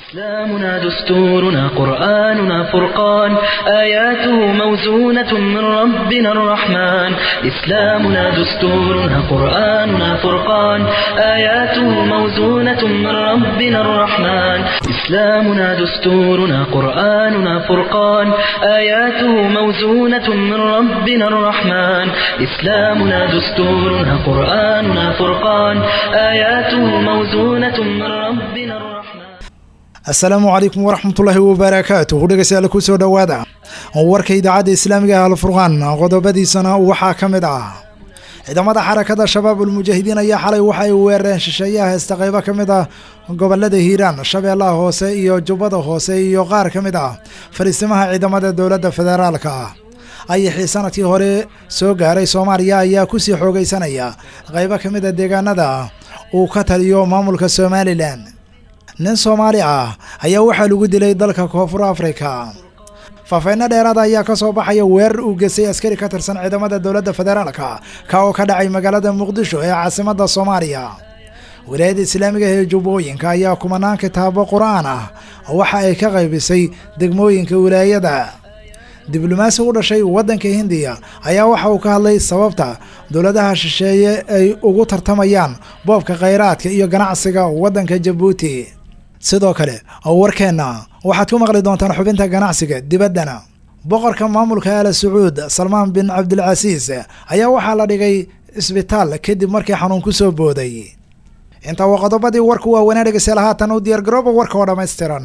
إسلامنا دستورنا قرآننا فرقان آياته موزونة من ربنا الرحمن إسلامنا دستورنا قرآننا فرقان آياته موزونة من ربنا الرحمن إسلامنا دستورنا قرآننا فرقان آياته موزونة من ربنا الرحمن إسلامنا دستورنا قرآننا فرقان آياته موزونة من ربنا الرحمن asalaamu calaykum waraxmatullaahi wabarakaatuh dhegeystayaal ku soo dhowaada warka idaacadda islaamiga ah alfurqaan qodobadiisana waxaa ka mid ah ciidamada xarakada shabaab ulmujaahidiin ayaa xalay waxa ay weerareen shisheeyaha heesta qaybo ka mid ah gobolada hiiraan shabeellaha hoose iyo jubbada hoose iyo qaar ka mid ah fariisimaha ciidamada dowladda federaalka ah ayaxii sanadkii hore soo gaaray soomaaliya ayaa kusii xoogeysanaya qaybo ka mid a deegaanada uu ka taliyo maamulka somalilan nin soomaali ah ayaa waxaa lagu dilay dalka koonfur afrika faafeyno dheeraada ayaa ka soo baxaya weerar uu gesay askari ka tirsan ciidamada dowladda federaalka ka oo ka dhacay magaalada muqdisho ee caasimadda soomaaliya wilaayadda islaamiga ee jubbooyinka ayaa kumanaan kitaabo qur-aan ah waxa ay ka qaybisay degmooyinka wilaayada diblomaasi u dhashay waddanka hindiya ayaa waxa uu ka hadlay sababta dowladaha shisheeye ay ugu tartamayaan boobka khayraadka iyo ganacsiga waddanka jabuuti sidoo kale warkeenna waxaad ku maqli doontaan xubinta ganacsiga dibaddana boqorka maamulka aala sacuud salmaan bin cabdilcasiis ayaa waxaa la dhigay isbitaal kadib markii xanuun ku soo booday intaa waa qodobadii warku waa wanaa dhegeystayaal haatan u diyaargarooba warka oo dhammaystiran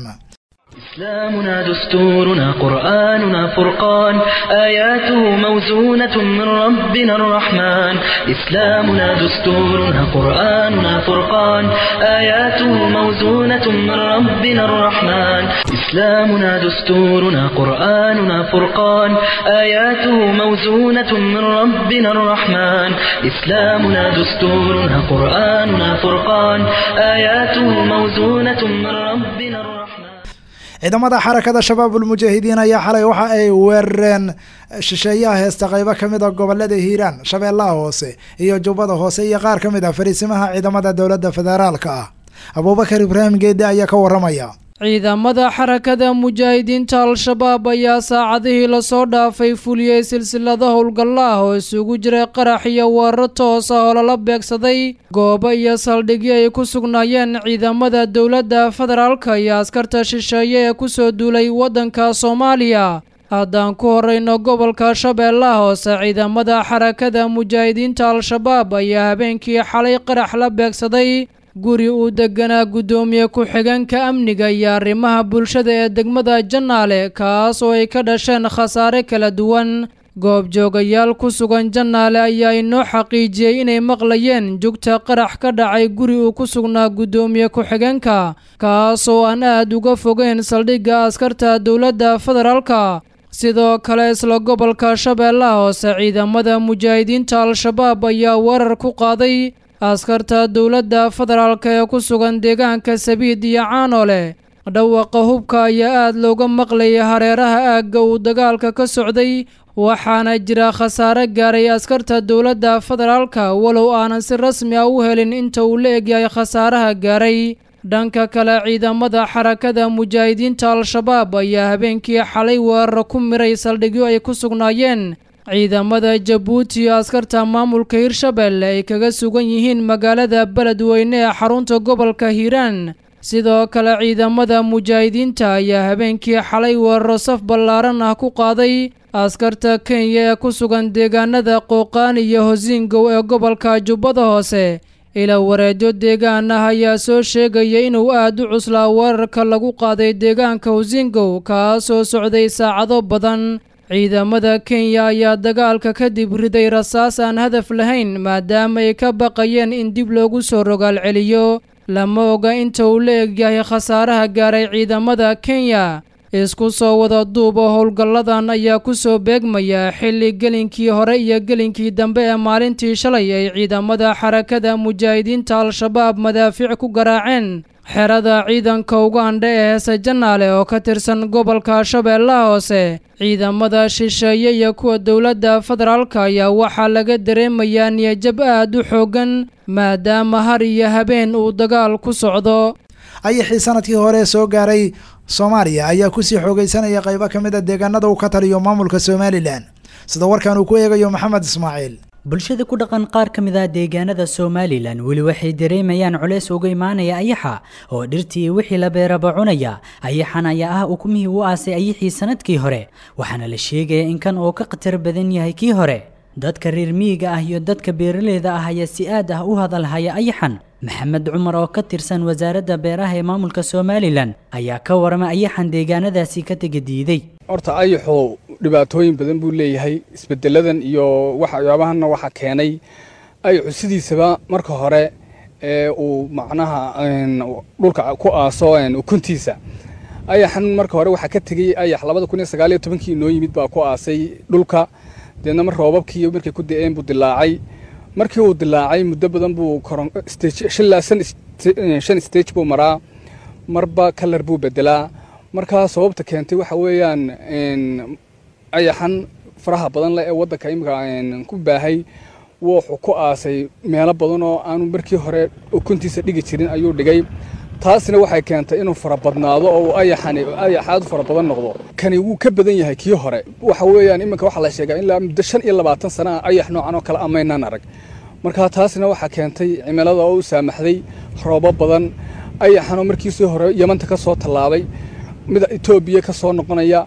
إسلامنا دستورنا قرآننا فرقان آياته موزونة من ربنا الرحمن إسلامنا دستورنا قرآننا فرقان آياته موزونة من ربنا الرحمن إسلامنا دستورنا قرآننا فرقان آياته موزونة من ربنا الرحمن إسلامنا دستورنا قرآننا فرقان آياته موزونة من ربنا الرحمن ciidamada xarakada shabaab ulmujaahidiin ayaa xalay waxa ay weerareen shisheeyaha heesta qaybo ka mid a gobolada hiiraan shabeellaha hoose iyo jubbada hoose iyo qaar ka mid ah fariisimaha ciidamada dowladda federaalka ah abuubakar ibraahim geedde ayaa ka waramaya ciidamada xarakada mujaahidiinta al-shabaab ayaa saacadihii lasoo dhaafay fuliyey silsilada howlgalla ah oo isugu jiray qarax iyo weeraro toos ah oo lala beegsaday goobo iyo saldhigyo ay ku sugnaayeen ciidamada dowladda federaalka iyo askarta shisheeye ee kusoo duulay waddanka soomaaliya haddaan ku horeyno gobolka shabeellaha hoose ciidamada xarakada mujaahidiinta al-shabaab ayaa habeenkii xalay qarax la beegsaday guri uu deganaa guddoomiye ku-xigeenka amniga iyo arrimaha bulshada ee degmada jannaale kaas oo ay ka dhasheen khasaare kala duwan goobjoogayaal ku sugan jannaale ayaa inoo xaqiijiyey inay maqlayeen jugta qarax ka dhacay guri uu ku sugnaa guddoomiye ku-xigeenka kaas oo aan aad uga fogeyn saldhigga askarta dowladda federaalka sidoo kale isla gobolka shabeellaha hoose ciidamada mujaahidiinta al-shabaab ayaa weerar ku qaaday askarta dowladda federaalka ee ku sugan deegaanka sabiid iyo caanoole dhawaqa hubka ayaa aad looga maqlayay hareeraha aagga uu dagaalka ka socday waxaana jira khasaare gaaray askarta dowladda federaalka walow aanan si rasmi ah u helin inta uu la egyahay khasaaraha gaaray dhanka kale ciidamada xarakada mujaahidiinta al-shabaab ayaa habeenkii xalay weeraro ku miray saldhigyo ay ku sugnaayeen ciidamada jabuuti iyo askarta maamulka hirshabelle ay kaga sugan yihiin magaalada beledweyne ee xarunta gobolka hiiraan sidoo kale ciidamada mujaahidiinta ayaa habeenkii xalay weeraro saf ballaaran ah ku qaaday askarta kenya ee ku sugan deegaanada qooqaan iyo hosingow ee gobolka jubbada hoose ila wareedyo deegaan ah ayaa soo sheegaya inuu aad u cuslaa weerarka lagu qaaday deegaanka hosingow kaasoo socday saacado badan ciidamada kenya ayaa dagaalka kadib riday rasaas aan hadaf lahayn maadaama ay ka baqayeen in dib loogu soo rogaal celiyo lama oga inta uu la egyahay khasaaraha gaaray ciidamada kenya isku soo wada duuba howlgalladan ayaa ku soo beegmaya xilli gelinkii hore iyo gelinkii dambe ee maalintii shalay ay ciidamada xarakada mujaahidiinta al-shabaab madaafiic ku garaaceen xerada ciidanka ugandha ee heese janaale oo ka tirsan gobolka shabeellaha hoose ciidamada shisheeye iyo kuwa dowladda federaalka ayaa waxaa laga dareemayaa niyajab aad u xooggan maadaama har iyo habeen uu dagaal ku socdo ayaxii sanadkii hore soo gaaray soomaaliya ayaa kusii xoogeysanaya qaybo ka mid a deegaanada uu ka taliyo maamulka somalilan sida warkan uu ku eegayo maxamed ismaaciil bulshada ku dhaqan qaar ka mid ah deegaanada somalilan weli waxay dareemayaan culeys uga imaanaya ayaxa oo dhirtii iyo wixii la beeraba cunaya ayaxan ayaa ah ukumihii u aasay ayaxii sanadkii hore waxaana la sheegaya in kan oo ka khatar badan yahay kii hore dadka reer miyiga ah iyo dadka beeraleyda ah ayaa si aad ah u hadalhaya ayaxan maxamed cumar oo ka tirsan wasaaradda beeraha ee maamulka somalilan ayaa ka warama ayaxan deegaanadaasi ka tega diiday horta ayaxu dhibaatooyin badan buu leeyahay isbedeladan iyo waxyaabahanna waxaa keenay ayaxu sidiisaba marka hore ee uu macnaha dhulka ku aaso ukuntiisa ayaxan marka hore waxaa ka tegey ayax labada kun iyo sagaaliyo tobankii inoo yimid baa ku aasay dhulka deedna mar roobabkii markay ku da-een buu dilaacay markii uu dilaacay muddo badan buu shan stage buu maraa marba kalar buu bedelaa markaa sababta keentay waxa weeyaan ayaxan faraha badan leh ee waddanka imika ku baahay wuxuu ku aasay meelo badan oo aanu markii hore ukuntiisa dhigi jirin ayuu dhigay taasina waxay keentay inuu farabadnaado oo ayaxani ayaxaad fara badan noqdo kani wuu ka badan yahay kii hore waxa weeyaan iminka waxaa la sheegaa ilaa muddo shan iyo labaatan sana ah ayax noocan oo kale amaynaan arag marka taasina waxaa keentay cimilada oo u saamaxday roobo badan ayaxanoo markiisii hore yamanta ka soo tallaabay mid etoobiya ka soo noqonaya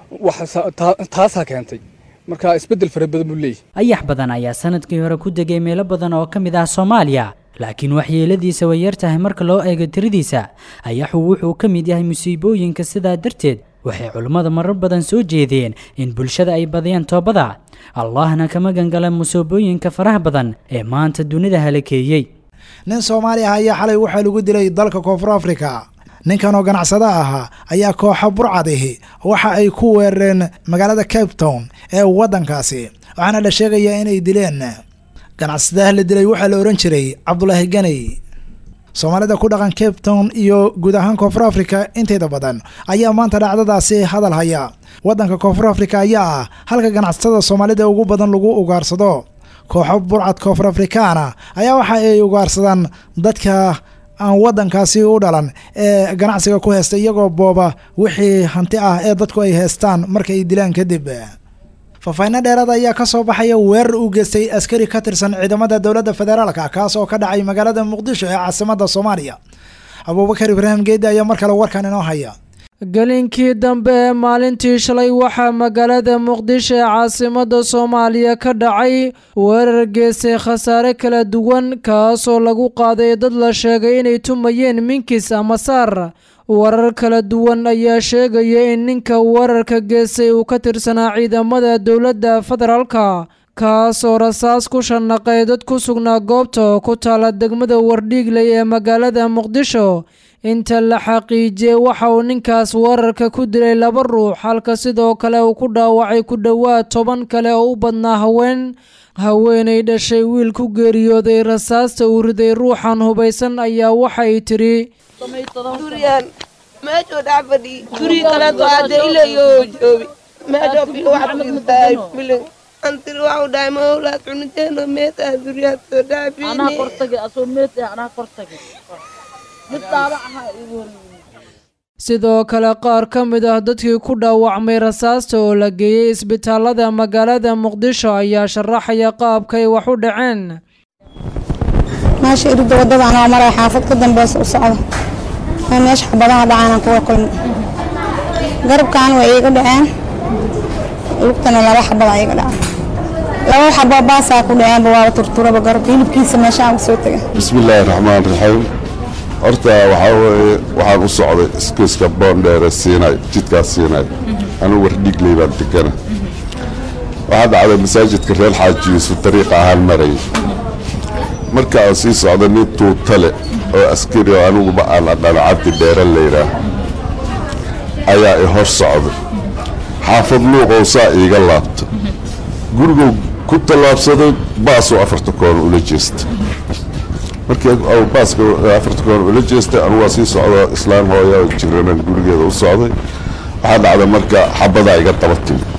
taasaa keentay marka isbeddel fara badan buu leeyahy ayax badan ayaa sanadkii hore ku degay meelo badan oo ka mid ah soomaaliya laakiin waxyeeladiisa way yar tahay marka loo eego tiradiisa ayaxu wuxuu ka mid yahay musiibooyinka sidaa darteed waxay culimmada marar badan soo jeedeen in bulshada ay badiyaan toobada allahna kama gangala musiibooyinka faraha badan ee maanta dunida halakeeyey nin soomaali ah ayaa xalay waxaa lagu dilay dalka koonfur afrika ninkan oo ganacsada ahaa ayaa kooxa burcadihi waxa ay ku weerareen magaalada cape town ee waddankaasi waxaana la sheegayaa inay dileen ganacsadaha la dilay waxaa la odhan jiray cabdulaahi ganey soomaalida ku dhaqan cape town iyo guud ahaan koonfur africa inteeda badan ayaa maanta dhacdadaasi hadal haya waddanka koonfur africa ayaa ah halka ganacsatada soomaalida ugu badan lagu ugaarsado kooxo burcad koonfur afrikaana ayaa waxa ay ugaarsadaan dadka aan waddankaasi u dhalan ee ganacsiga ku heysta iyagoo booba wixii hanti ah ee dadku ay heystaan marka ay dilaan kadib faafayno dheeraad ayaa ka soo baxaya weerar uu geystay askari ka tirsan ciidamada dowladda federaalka kaas oo ka dhacay magaalada muqdisho ee caasimadda soomaaliya abuubakar ibraahim geedi ayaa mar kale warkan inoo haya gelinkii dambe ee maalintii shalay waxaa magaalada muqdisho ee caasimadda soomaaliya ka dhacay weerar geystay khasaare kala duwan kaasoo lagu qaaday dad la sheegay inay tumayeen minkis ama saar warar kala duwan ayaa sheegaya in ninka weerarka geystay uu ka tirsanaa ciidamada dowladda federaalka kaasoo rasaas ku shanaqay dad ku sugnaa goobta oo ku taala degmada wardhiigley ee magaalada muqdisho inta la xaqiijiyey waxa uu ninkaas weerarka ku dilay laba ruux halka sidoo kale uu ku dhaawacay ku dhowaad toban kale oo u badnaa haween haweenay dhashay wiil ku geeriyooday rasaasta uu riday ruuxan hubaysan ayaa waxay tidhi duriyaan meeshuu dhex fadhiyey durii kaleeto hadee ilayoo joobi meeshoo bilo wax fiirtaay filin antiri waxu dhahay mawlaad cunideeno meetaa duriyaad soo dhaafiyey sidoo kale qaar ka mid ah dadkii ku dhaawacmay rasaasta oo la geeyey isbitaalada magaalada muqdisho ayaa sharaxaya qaabkay wax u dhaceen meesha irida wadada anoo maray xaafad ka dambeysa u socda ee meesha xabadaha dhacaanaan kuga kulmay garabkan way iiga dhaceen lugtana laba xabada iiga dhacay laba xabo baasaa ku dhaceenba waaba turturaba garab hilibkiisa meeshaan u soo tegay bismillaahi raxmaan raxiim horta waxaa weeye waxaan u socday iskiiska boondheere siinay jidkaas siinay anigu wardhiigley baan degana waxaa dhacday masaajidka reer xaaji yuusuf dariiqa ahaan marayay marka aan sii socda nin tuutale oo askari oo aniguba aan adhano cabdi dheere layidhaah ayaa i hor socday xaafad luuqow saa iiga laabta guriguu ku tallaabsaday baasuu afarta koon ula jeesta markii baaska afarta koon ula jeestay anugu waa sii socda islaan hooya oo jiranan gurigeeda u socday waxaa dhacday marka xabadaa iga daba timid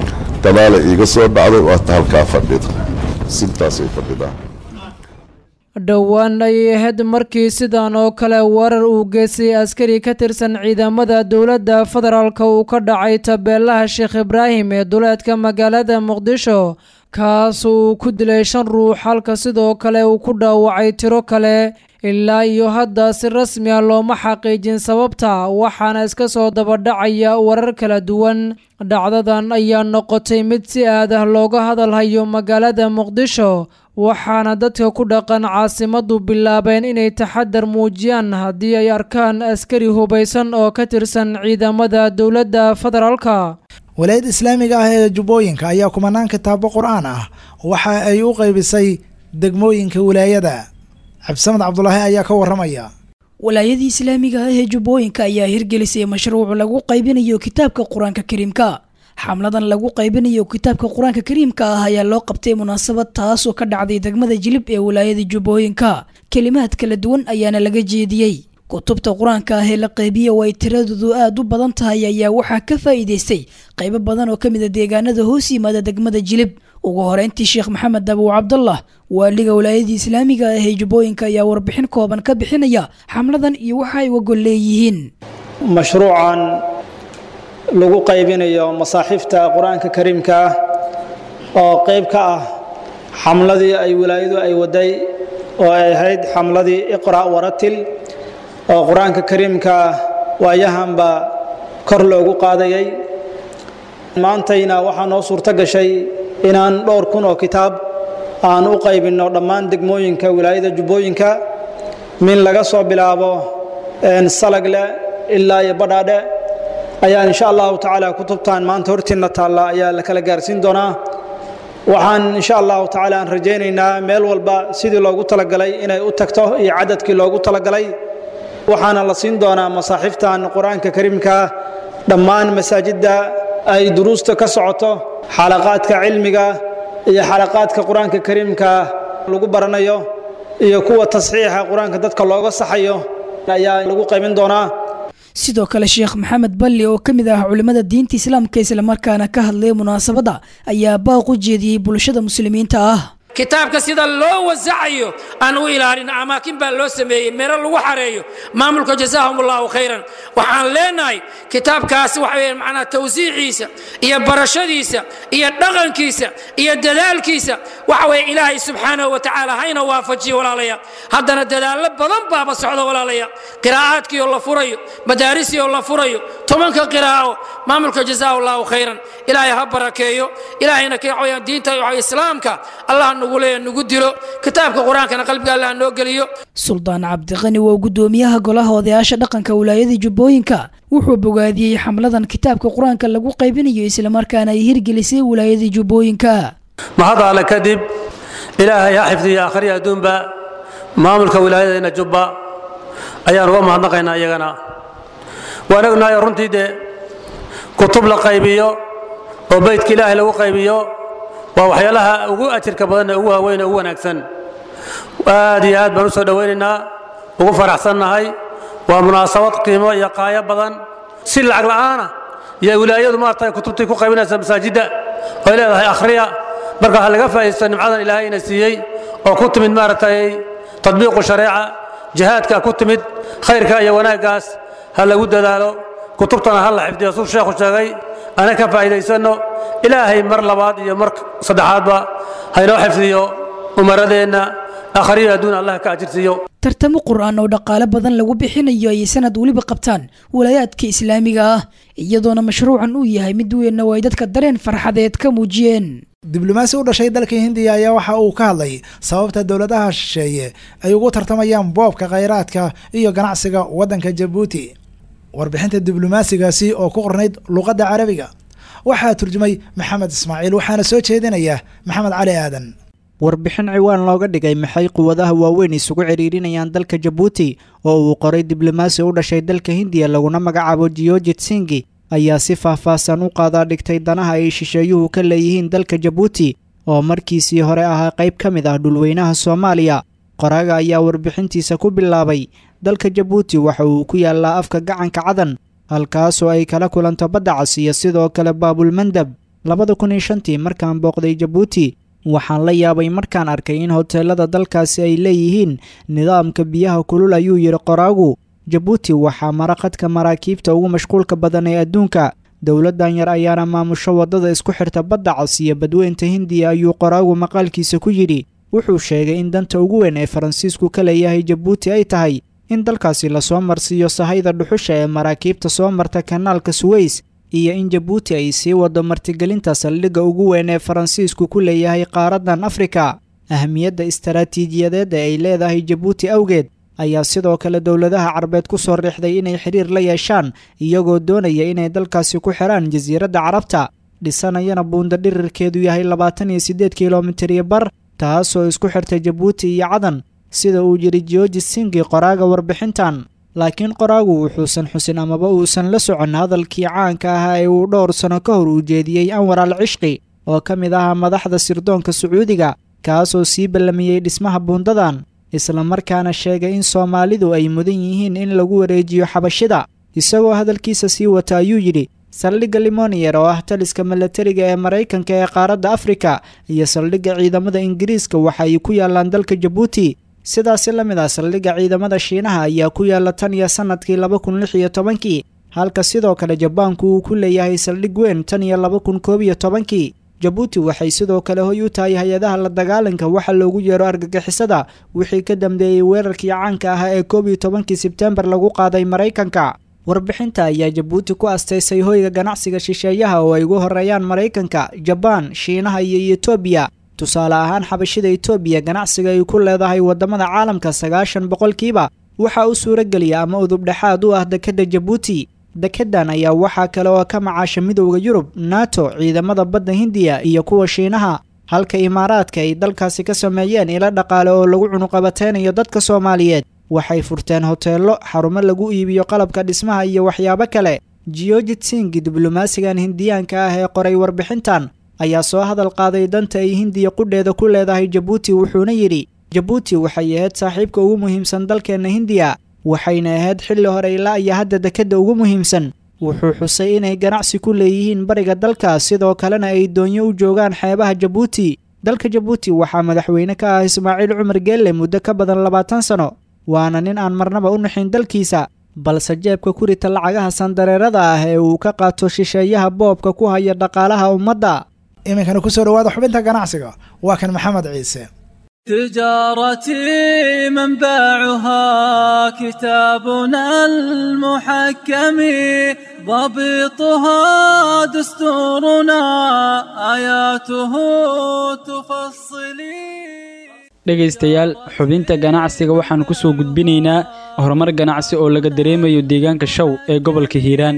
gadaala iiga soo dhacday waata halkaa fadhida sintaasay fadhidaa dhowaan ayay ahayd markii sidan oo kale warar uu geystay askari ka tirsan ciidamada dowladda federaalka uu ka dhacay tabeelaha sheekh ibraahim ee duleedka magaalada muqdisho kaas uu ku dilay shan ruux halka sidoo kale uu ku dhaawacay tiro kale ilaa iyo hadda si rasmi ah looma xaqiijin sababta waxaana iska soo dabadhacaya warar kala duwan dhacdadan ayaa noqotay mid si aad ah looga hadalhayo magaalada muqdisho waxaana dadka ku dhaqan caasimadu bilaabeen inay taxadar muujiyaan haddii ay arkaan askari hubaysan oo ka tirsan ciidamada dowladda federaalka walaayadda islaamiga ah ee jubbooyinka ayaa kumanaan kitaabo qur-aan ah waxa ay u qaybisay degmooyinka wilaayada cabdisamed cabdulaahi ayaa ka waramaya walaayadii islaamiga ah ee jubbooyinka ayaa hirgelisay mashruuc lagu qaybinayo kitaabka qur-aanka kariimka xamladan lagu qaybinayo kitaabka qur-aanka kariimka ah ayaa loo qabtay munaasabad taasoo ka dhacday degmada jilib ee walaayada jubbooyinka kelimaad kala duwan ayaana laga jeediyey kutubta qur-aanka ah ee la qaybiya oo ay tiradoodu aada u badan tahay ayaa waxaa ka faa'iidaystay qaybo badan oo ka mid a deegaanada hoos yimaada degmada jilib ugu horeyntii sheekh maxamed dabow cabdallah waaliga walaayadii islaamiga ah ee jubbooyinka ayaa warbixin kooban ka bixinaya xamladan iyo waxa ay wagol leeyihiin mashruucan lagu qaybinayo masaaxiifta qur-aanka kariimka ah oo qayb ka ah xamladii ay walaayadu ay waday oo ay ahayd xamladii iqra' waratil oo qur-aanka kariimka waayahanba kor loogu qaadayay maantayna waxaa noo suurto gashay inaan dhowr kun oo kitaab aan u qaybinno dhammaan degmooyinka wilaayada jubbooyinka min laga soo bilaabo salagle ilaa iyo badhaadhe ayaa insha allahu tacaala kutubtan maanta hortiinna taalla ayaa la kala gaarsiin doonaa waxaan insha allahu tacaala aan rajaynaynaa meel walba sidii loogu talagalay inay u tagto iyo cadadkii loogu talagalay waxaana la siin doonaa masaaxiiftan qur-aanka kariimka dhammaan masaajidda ay duruusta ka socoto xalaqaadka cilmiga iyo xalaqaadka qur-aanka kariimka lagu baranayo iyo kuwa tasxiixa qur-aanka dadka looga saxayo ayaa lagu qaybin doonaa sidoo kale sheekh maxamed balli oo ka mid ah culimmada diinta islaamka islamarkaana ka hadlaya munaasabadda ayaa baaq u jeediyey bulshada muslimiinta ah kitaabka sida loo wasacayo aan u ilaalin amaakin baa loo sameeyey meelo lagu xareeyo maamulka jazaahum allahu khayran waxaan leenahay kitaabkaasi waxa weeye macnaa tawsiiciisa iyo barashadiisa iyo dhaqankiisa iyo dadaalkiisa waxa weeye ilaahay subxaanahu wa tacaala hayna waafajiyo walaalaya haddana dadaallo badan baaba socda walaalaya qiraa'aadkii oo la furayo madaarisii oo la furayo tobanka qiraa'o maamulka jazaahu allahu khayran ilaahay ha barakeeyo ilaahayna ka waxaweyaan diinta islaamka allah nagu leeya nagu dilo kitaabka qur-aankana qalbiga allah noo geliyo suldaan cabdiqani waa guddoomiyaha golaha odayaasha dhaqanka wilaayada jubbooyinka wuxuu bogaadiyey xamladan kitaabka qur-aanka lagu qaybinayo islamarkaana ay hirgelisay wilaayada jubbooyinka mahad alle kadib ilaahay ha xifdiyo akhriya adduunba maamulka wilaayadeenna jubba ayaan uga mahadnaqaynaa iyagana waan ognahay runtii dee kutub la qaybiyo oo beydka ilaahay lagu qaybiyo waa waxyaalaha ugu ajirka badan ee ugu waaweyn ee ugu wanaagsan aad iyo aad baan u soo dhowaynaynaa ugu faraxsannahay waa munaasabad qiimo iyo qaayo badan si lacag la'aana iyo wilaayadu maaragtay kutubtii ku qaybinaysa masaajidda oy leedahay akhriya marka ha laga faa'iidaysto nimcadan ilaahay ina siiyey oo ku timid maaragtay tadbiiqu shareeca jihaadka ku timid khayrka iyo wanaaggaas ha lagu dadaalo kutubtana ha la xifdiyo suu sheekhu sheegay ana ka faa'iidaysanno ilaahay mar labaad iyo mar saddexaadba haynoo xifdiyo umaradeenna akhriyo adduun allah ka ajirsiiyo tartamo qur-aan oo dhaqaale badan lagu bixinayo ayay sanad weliba qabtaan walaayaadka islaamiga ah iyadoona mashruucan uu yahay mid weynna oo ay dadka dareen farxadeed ka muujiyeen diblomaasi u dhashay dalka hindiya ayaa waxa uu ka hadlay sababta dowladaha shisheeye ay ugu tartamayaan boobka khayraadka iyo ganacsiga waddanka jabuuti warbixinta diblomaasigaasi oo ku qornayd luqadda carabiga waxaa turjumay maxamed ismaaciil waxaana soo jeedinaya maxamed cali aadan warbixin ciwaan looga dhigay maxay quwadaha waaweyn isugu cidhiidhinayaan dalka jabuuti oo uu qoray diblomaasi u dhashay dalka hindiya laguna magacaabo jiyojit singi ayaa si faahfaahsan u qaadaa dhigtay danaha ay shisheeyuhu ka leeyihiin dalka jabuuti oo markiisii hore ahaa qayb ka mid ah dhulweynaha soomaaliya qoraaga ayaa warbixintiisa ku bilaabay dalka jabuuti waxa uu ku yaallaa afka gacanka cadan halkaasoo ay kala kulanto badda cas iyo sidoo kale baabulmandab labada kun iyo shantii markaan booqday jabuuti waxaan la yaabay markaan arkay in hoteelada dalkaasi ay leeyihiin nidaamka biyaha kulul ayuu yidhi qoraagu jabuuti waxaa mara khadka maraakiibta ugu mashquulka badan ee adduunka dowladdan yar ayaana maamusho waddada isku xirta badda cas iyo badweynta hindiya ayuu qoraagu maqaalkiisa ku yidhi wuxuu sheegay in danta ugu weyn ee faransiisku ka leeyahay jabuuti ay tahay in dalkaasi lasoo marsiiyo sahayda dhuxusha ee maraakiibta soo marta kanaalka suweys iyo in jabuuti ay sii waddo martigelinta saldhigga ugu weyn ee faransiisku ku leeyahay qaaraddan afrika ahmiyadda istaraatiijiyadeed ee ay leedahay jabuuti awgeed ayaa sidoo kale dowladaha carbeed ku soo riixday inay xidhiir la yeeshaan iyagoo doonaya inay dalkaasi ku xidhaan jasiiradda carabta dhisanayana buunda dhirirkeedu yahay labaatan iyo siddeed kilomitir iyo bar taasoo isku xirta jabuuti iyo cadan sida uu yidhi georgi singi qoraaga warbixintan laakiin qoraagu wuxuusan xusin amaba uusan la socon hadalkii caanka ahaa ee uu dhowr sano ka hor uu jeediyey anwar al cishqi oo ka mid ahaa madaxda sirdoonka sacuudiga kaasoo sii ballamiyey dhismaha buundadan islamarkaana sheegay in soomaalidu ay mudan yihiin in lagu wareejiyo xabashida isagoo hadalkiisa sii wata ayuu yidhi saldhigga limoniyer oo ah taliska milatariga ee maraykanka ee qaaradda afrika iyo saldhigga ciidamada ingiriiska waxa ay ku yaallaan dalka jabuuti sidaasi la mid ah saldhigga ciidamada shiinaha ayaa ku yaalla tan iyo sannadkii laba kun lix iyo tobankii halka sidoo kale jabaanku uu ku leeyahay saldhig weyn tan iyo laba kun koob iyo tobankii jabuuti waxay sidoo kale hoy u tahay hay-adaha la dagaalanka waxa loogu yeero argagixisada wixii ka dambeeyey weerarkii caanka ahaa ee koob iyo tobankii sebtembar lagu qaaday maraykanka warbixinta ayaa jabuuti ku astaysay hoyga ganacsiga shisheeyaha oo ay ugu horeeyaan maraykanka jabaan shiinaha iyo etoobiya tusaale ahaan xabashida etoobiya ganacsiga ay ku leedahay waddamada caalamka sagaashan boqolkiiba waxaa u suurageliya ama udubdhexaad u ah dekedda jabuuti dekedan ayaa waxaa kale oo ka macaasha midowda yurub nato ciidamada badda hindiya iyo kuwa shiinaha halka imaaraadka ay dalkaasi ka sameeyeen ilo dhaqaale oo lagu cunuqabateynayo dadka soomaaliyeed waxay furteen hoteello xarumo lagu iibiyo qalabka dhismaha iyo waxyaabo kale georgit singi diblomaasigan hindiyaanka ah ee qoray warbixintan ayaa soo hadal qaaday danta ay hindiya qudheeda ku leedahay jabuuti wuxuuna yidhi jabuuti waxay ahayd saaxiibka ugu muhiimsan dalkeenna hindiya waxayna ahayd xilli hore ilaa iyo hadda dekedda ugu muhiimsan wuxuu xusay inay ganacsi ku leeyihiin bariga dalka sidoo kalena ay doonyo u joogaan xeebaha jabuuti dalka jabuuti waxaa madaxweyne ka ah ismaaciil cumar geelle muddo ka badan labaatan sano waana nin aan marnaba u naxin dalkiisa balse jeebka ku rita lacagaha sandareerada ah ee uu ka qaato shisheeyaha boobka ku haya dhaqaalaha ummadda iminkana kusoo dhawaada xubinta ganacsiga waa kan maxamed ciise تجارتي منبعها كتابنا المحكم ضبطها دستورنا آياته تفصلي dhegaystayaal xubinta ganacsiga waxaan ku soo gudbinaynaa horumar ganacsi oo laga dareemayo deegaanka show ee gobolka hiiraan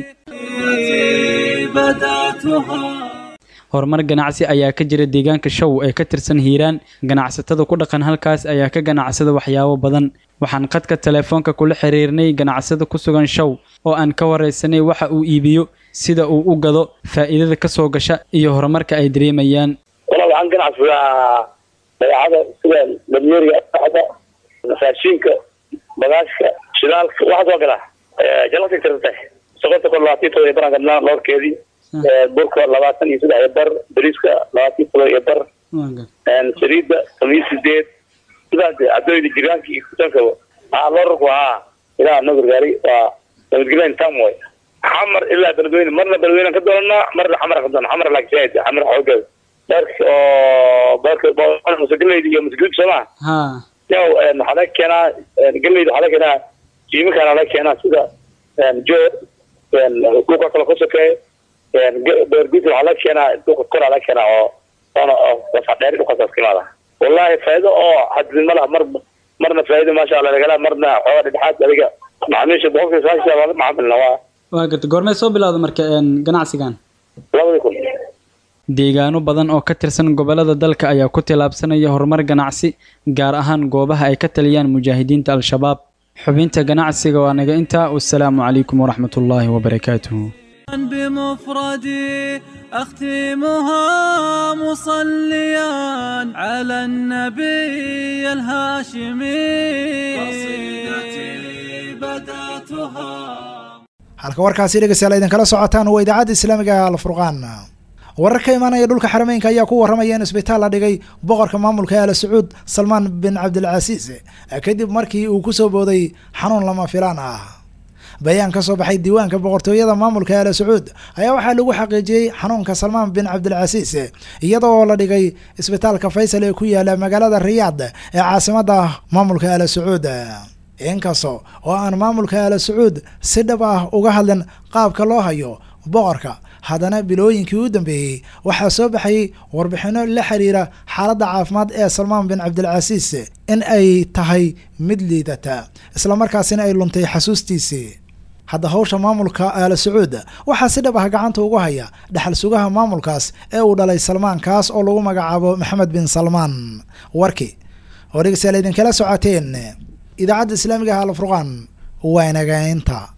horumar ganacsi ayaa ka jira deegaanka show ee ka tirsan hiiraan ganacsatada ku dhaqan halkaas ayaa ka ganacsada waxyaabo badan waxaan khadka telefoonka kula xiriirnay ganacsada ku sugan show oo aan ka waraysanay waxa uu iibiyo sida uu u gado faa'iidada ka soo gasha iyo horumarka ay dareemayaan waxaan ganacsadaa badeecada sida dameeriga ada raashinka bagaashka shidaalka waxaas waa gadaa jalasa tirtay sokorta kor labaatan todoba iyo baran gadnaa loorkeedii burka labaatan iyo saddex iyo bar bariiska labaatan todoba iyo bar saliidda toban iyo sideed sidaas cadooyda jiraanka iyo kusankaba haa loorarku haa ilaa noo gargaari waa nabadgelyan tam way xamar ilaa beledweyne marna beledweyne ka doonanaa marna xamar ka doona xamar laakiin shaahid xamar xoogeeda beerka oo beerka musagaleyda iyo musguud soo maha ha yow waxaa laga keenaa galeyda waxaa laga keenaa jiimikaana laga keenaa sida jo dhulka kale ku sokeeyo beerguud waxaa laga keenaa dhulka koraa laga keenaa oo oona wasadheeri dhulkaasaas ka imaada wallahi faa'iido oo xadidin ma laha mar marna faa'iido maasha allah lagala marna xoogaa dhexdhexaad adiga macaamiisha boqolkiiba sagaashan waa la macaamilna waa waa garta goormee soo bilowda marka ganacsigan labadii kun deegaano badan oo ka tirsan gobollada dalka ayaa ku tillaabsanaya horumar ganacsi gaar ahaan goobaha ay ka taliyaan mujaahidiinta al-shabaab xubinta ganacsiga waa naga intaa wasalaamu calaykum waraxmat ullaahi wabarakaatuhu بمفردي أختمها مصليا على النبي الهاشمي قصيدتي بدأتها halka warkaasi dhegeystayaal idinkala socotaan waa idaacadda islaamiga alfurqaan warar ka imaanaya dhulka xarameynka ayaa ku warramaya in isbitaal la dhigay boqorka maamulka aala sacuud salmaan bin cabdilcasiis kadib markii uu kusoo booday xanuun lama filaan ah bayaan ka soo baxay diiwaanka boqortooyada maamulka aala sacuud ayaa waxaa lagu xaqiijiyey xanuunka salmaan bin cabdilcasiis iyada oo la dhigay isbitaalka faysal ee ku yaala magaalada riyaad ee caasimada maamulka aala sacuud inkasta oo aan maamulka aala sacuud si dhab ah uga hadlin qaabka loo hayo boqorka haddana bilooyinkii u dambeeyey waxaa soo baxayay warbixinno la xiriira xaaladda caafimaad ee salmaan bin cabdilcasiis in ay tahay mid liidata islamarkaasina ay luntay xasuustiisii hadda hawsha maamulka aala sacuud waxaa si dhab ah gacanta ugu haya dhexal sugaha maamulkaas ee uu dhalay salmaan kaas oo lagu magacaabo maxamed bin salmaan warki oo dhegeystayaal idinkala socoteen idaacadda islaamiga ah alfurqaan waa inagaynta